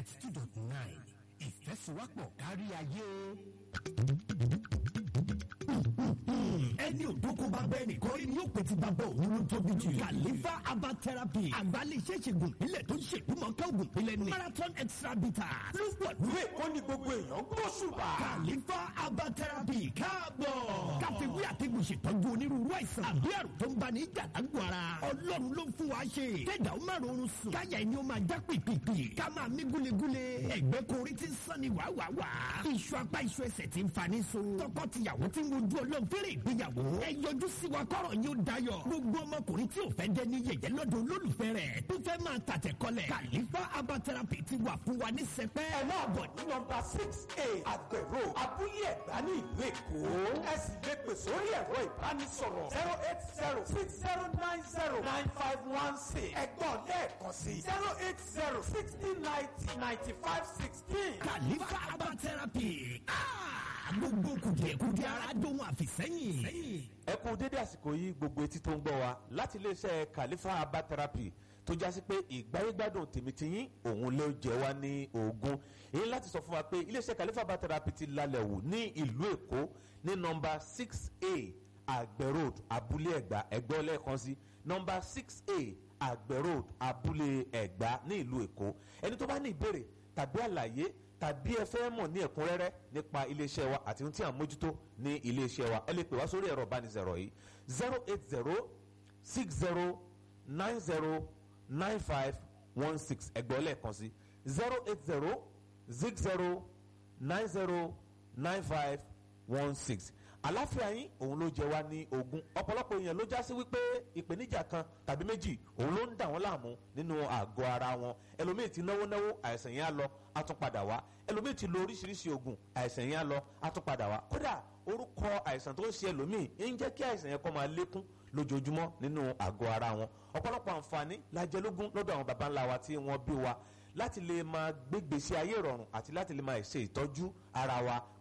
ninety two dot nine ìfẹ́sowọ́pọ̀ kárí ayé. ẹni òdókó bá bẹ́ẹ̀ nìkan rí ni yóò pè ti bàbá òun ló tóbi jù. kàlífà aba therapy àgbálẹ̀ iṣẹ́ ìṣègùn ìpínlẹ̀ tó ń ṣègbúmọ̀ká ògùn ìpínlẹ̀ ní. marathon extra bitter ló pọ̀ ìwé ó ní gbogbo èèyàn gbóṣùbà. kàlífà aba therapy káàbọ̀. káfíwí àtẹ̀gùn ṣètọ́jú onírúurú àìsàn àbí àrùn tó ń bá ní ìjàdágbò ara. ọlọ́run ló ń fún wa ṣe. kẹ́dà ó máa rọrùn sùn. káyà ẹni ó máa já pìpìpì. ká máa mí gúlegúle. ẹ̀gbẹ́ korí ti ń sán ni wàwàwà. iṣu apá iṣu ẹsẹ̀ ti ń fani so. tọkọ-tìyàwó ti ń wojú ọlọ́run fẹ́rẹ̀ ìgbéyàwó. ẹ yọjú sí wa kọ́rọ̀ yóò dayọ̀. gbogbo ọmọkùnrin tí ò fẹ́ jẹ́ ní yẹ̀yẹ́ lọ́dọ̀ olólùfẹ́ rẹ̀. tó fẹ́ máa tàtẹ̀ kọlẹ̀. kàlífà herbal therapy ti wà fún wa ní sẹpẹ́. ẹ máa bọ̀ ní nọmba six a àgbẹ̀rò abúlé ẹ̀gbá ní ìlú èkó. ẹ sì lè pè sórí ẹ̀rọ ìbánisọ̀rọ̀ zero eight zero six zero nine zero nine five one six. ẹ̀gbọ́n lẹ́ẹ̀kan sí zero eight zero sixty ninety ninety five sixteen. kàlífà herbal therapy. Ah! gbogbo kùdìẹ̀kùdìẹ̀ ara dóhun àfìsẹ́yìn. ẹ kú dédé àsìkò yìí gbogbo etí tó ń gbọ́ wa láti iléeṣẹ́ Khalifa herbal therapy tó jásí pé ìgbáyégbádùn tèmítìyín òun ló jẹ wá ní ogun èyí láti sọ fún wa pé iléeṣẹ́ Khalifa herbal therapy ti lálẹ́ wò ní ìlú Èkó ní nọ́mbà six a àgbẹ̀ road abúlé ẹ̀gbá ẹ̀gbọ́ lẹ́ẹ̀kan sí nọ́mbà six a àgbẹ̀ road abúlé ẹ̀gbá ní ìlú Èkó ẹni tó bá ní ìbéèrè tàbí àlàyé tàbí ẹ fẹ́ mọ̀ ní ẹ̀kúnrẹ́rẹ́ nípa iléeṣẹ́ wa àti ohun tí à ń mójútó ní iléeṣẹ́ wa ẹ lè pè wá sórí ẹ̀rọ ìbánisọ̀rọ̀ yìí zero eight zero six zero nine zero nine five one six ẹgbẹ́ lẹ́ẹ̀kan sí zero eight zero six zero nine zero nine five one six àláfíà yín òun ló jẹ wá ní ogún ọ̀pọ̀lọpọ̀ èèyàn ló já sí wípé ìpèníjà kan tàbí méjì òun ló ń dà wọ́n láàmú nínú àgọ́ ara wọn ẹlòmíì ti náwó náwó àìsàn yẹn á lọ á tún padà wá ẹlòmíì ti lo oríṣiríṣi oògùn àìsàn yẹn á lọ á tún padà wá kódà orúkọ àìsàn tó ń ṣe ẹlòmíì ń jẹ́ kí àìsàn yẹn kó máa lékún lójoojúmọ́ nínú àgọ́ ara wọn ọ̀pọ̀lọpọ̀ àǹfààní la jẹ lógún lọ́dọ̀ àwọn baba ńlá wa tí wọ́n bí wa láti lè máa gbégbèsè ayé ìrọ̀rùn àti láti lè máa ṣe ìtọ́jú ara wa